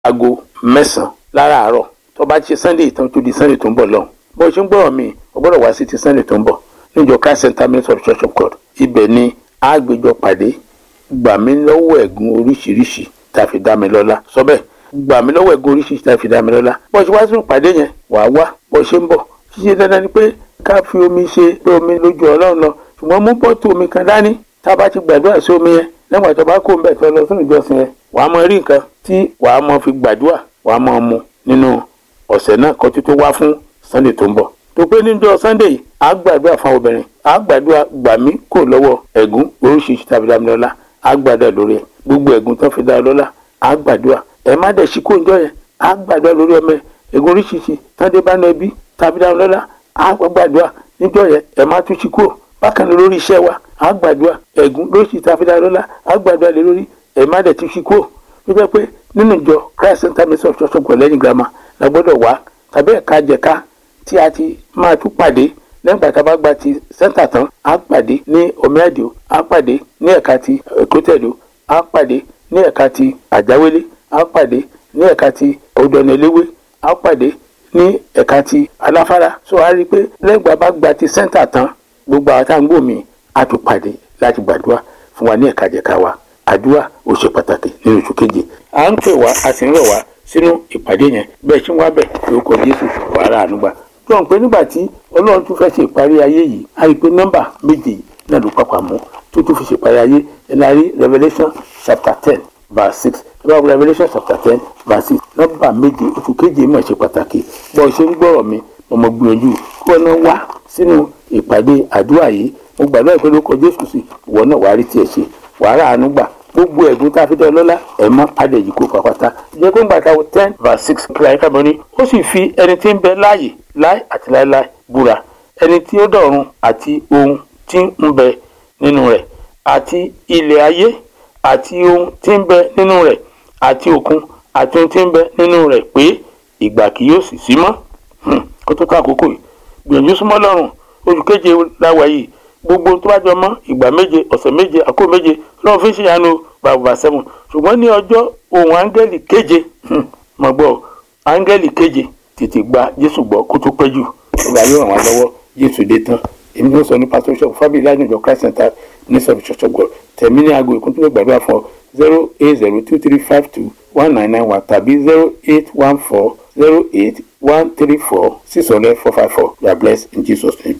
aago mẹ́sàn-án láràárọ̀ tó bá ti ṣe sunday ìtàn tó di sunday tó ń bọ̀ lọ́hùn bó ṣe ń gbọ́rọ̀ mi ò gbọ́dọ̀ wá sí ti sunday tó ń bọ̀ níjọ christ center ministry of church of god ibẹ̀ ni àgbéjọ pàdé gbà mí lọ́wọ́ ẹ̀gún oríṣiríṣi tá a fi dá mi lọ́lá sọ bẹ́ẹ̀ gbà mí lọ́wọ́ ẹ̀gún oríṣiríṣi tá a fi dá mi lọ́lá bó ṣe wá sínú pàdé yẹn wàá wá bó ṣe ń bọ̀ ṣíṣe dandan ni pé ká fi omi ṣe pé omi lójú ọlọ́run lọ ṣùgbọ́n mú bọ́tù omi kan dání tá a bá ti gbàdúrà sí omi yẹn lẹ́gbàá tó bá kó ń bẹ̀ tó lọ sínú ìjọsìn yẹn wàá mọ rí nǹkan tí wàá mọ fi gbàdúrà wàá mọ mu nínú ọ̀sẹ̀ náà kó tó tó wá fún sunday tó ń bọ̀ tó pé níjọ́ sunday yìí á gbàdúrà fún obìnrin á gbàdúrà gbà mí kò lọ́wọ́ ẹ̀gún oríṣiríṣi tàbí dámilọ́lá á gbàdúrà lórí ẹ̀ gbogbo ẹ̀gún tó fi dá lọ́lá á gbàdúrà ẹ̀ má dẹ̀ sí kó ń jọ yẹn á gbàdúrà lórí ọmọ ẹ̀gún oríṣiríṣi tàbí bá náà bí tàbí dámilọ́lá á gbàdúrà níjọ́ yẹn ẹ̀ má tún sí kúrò bákan náà lórí iṣẹ́ wa á gbàdúrà ẹ̀gún lóríṣiríṣi tàbí dámilọ́lá á gbàdúrà lé lórí ẹ̀ má dẹ̀ tún sí kúrò tó jẹ́ pé nínú ìjọ christ center ministry of church of god lẹ́yìn girama la gbọ́dọ̀ wá tàbí ẹ̀ka jẹ̀ka tí a ti máa tún pàdé lẹ́yìn ìgbà tá a bá gba ti center tán á pàdé ní omiadio á pàdé ní ẹ̀ka ti èkótẹ́dó á pàdé ní ẹ̀ka ti àjáwélé á pàdé ní ẹ̀ka ti odòànàléwé á pàdé ní ẹ̀ka ti aláfárá so a rí i pé lẹ́yìn ìgbà bá gba ti center tán gbogbo àwọn tá à ń gbòmí á tún pàdé láti gbàdúrà fún wa ní ẹ̀ka jẹ̀ka wa àdúrà ó ṣe pàtàkì nínú oṣù keje à ń pè wá a sì ń rọ̀ wá sínú ìpàdé yẹn bẹ́ẹ̀ ṣé wọ́n á bẹ̀ lórúkọ jésù wàhálà ànúgbà tó ń pè nígbà tí ọlọ́run tún fẹ́ ṣe ìparí ayé yìí a rí i pé nọ́mbà méje yìí náà ló papà mọ́ tó tún fi ṣe ìparí ayé ẹ̀ la rí revelation chapter ten verse six lọ́wọ́ revelation chapter ten verse six nọ́mbà méje oṣù keje mọ̀ ṣe pàtàkì bọ́ ṣe ń gbọ́rọ̀ mi ọmọ gbìyànjú kí wọ́n náà wá sínú ìpàdé àdúrà yìí mo gbàdúrà pé lórúkọ jésù sí ìwọ náà wàá rí tiẹ̀ ṣe wàhálà ànúgbà gbogbo ẹ̀gún tá a fi dán lọ́lá ẹ̀ mọ́ adẹ̀jì kó pàpàtà jẹ́ pé ńgbà wo ten verse six kíláyé kábọ̀ ní ó sì fi ẹni tí ń bẹ láàyè láì àti láéláé búra ẹni tí ó dọ̀run àti ohun tí ń bẹ nínú rẹ̀ àti ilẹ̀ ayé àti ohun tí ń bẹ nínú rẹ̀ àti òkun àti ohun tí ń bẹ nínú rẹ̀ pé ìgbà kì yóò sì sí mọ́ kó tó ká àkókò yìí gbìyànjú súnmọ́ lọ́rùn oṣù keje láwa yìí gbogbo tó bá jọ mọ́ ìgbà méje ọ̀sẹ̀ méje àkó méje lọ́wọ́ fi ń ṣèyànú bàbà sẹ́wọ̀n ṣùgbọ́n ní ọjọ́ ohun áńgẹ́lì keje mọ̀ gbọ́ áńgẹ́lì keje tètè gba jésù gbọ́ kó tó pẹ́ jù ìgbà yóò ràn wá lọ́wọ́ jésù dé tán èmi ló sọ ní pásítọ̀ ṣọ́ọ̀bù fábíyì lájọjọ christ center ní sọ̀rọ̀ ṣọ̀ṣọ̀ gbọ́ tẹ̀mí ní aago ìkún tó lè gbàdúrà fún ọ zero eight zero two three five two one nine nine one tàbí zero eight one four zero eight one three four six hundred four five four you are blessed in jesus name.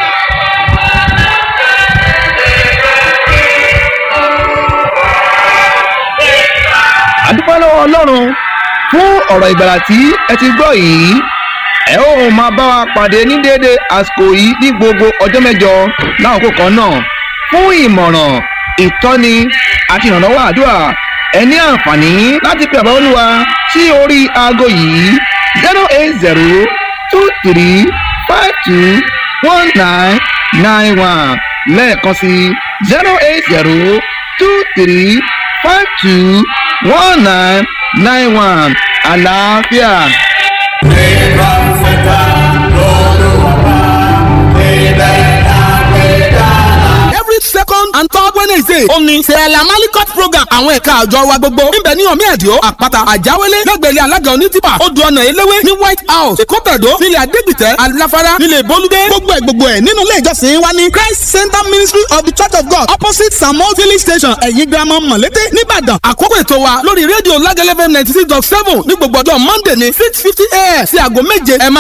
àdúpẹ́ lọ́wọ́ ọlọ́run fún ọ̀rọ̀ ìgbàlà tí ẹ ti gbọ́ yìí ẹ ó máa bá wa pàdé ní déédéé àsìkò yìí ní gbogbo ọjọ́ mẹ́jọ láàkókò kan náà fún ìmọ̀ràn ìtọ́ni àti ìrànlọ́wọ́ àdúrà ẹ ní àǹfààní láti pe àbá olúwa sí orí aago yìí zero eight zero two three five two one nine nine one lẹ́ẹ̀kan sí zero eight zero two three five two one nine nine one àlàáfíà. Nígbà fẹ́ta lọ́lọ́wọ́ níbẹ̀ lágbèdá. every second and third wednesday ó ní sẹ́ẹ̀lá malikot program àwọn ẹ̀ka àjọ wa gbogbo níbẹ̀ ní omi ẹ̀díọ́ àpáta àjáwélé lẹ́gbẹ̀lẹ́ alága onítìpà odò ọ̀nà eléwé ní white house èkótẹ̀dó nílẹ̀ adégbìtẹ́ aláfárá nílẹ̀ bolúdé gbogbo ẹ̀ gbogbo ẹ̀ nínú ilé ìjọsìn wa ní christ center ministry of the church of god opposite samuel village station ẹ̀yìn girama mọ̀lété nìbàdàn àkókò ètò wa lórí rédíò lágẹ́lẹ́fẹ́ ninety six dot seven ní gbogbo ọjọ́ monday ní six fifty a.m. sí aago méje ẹ máa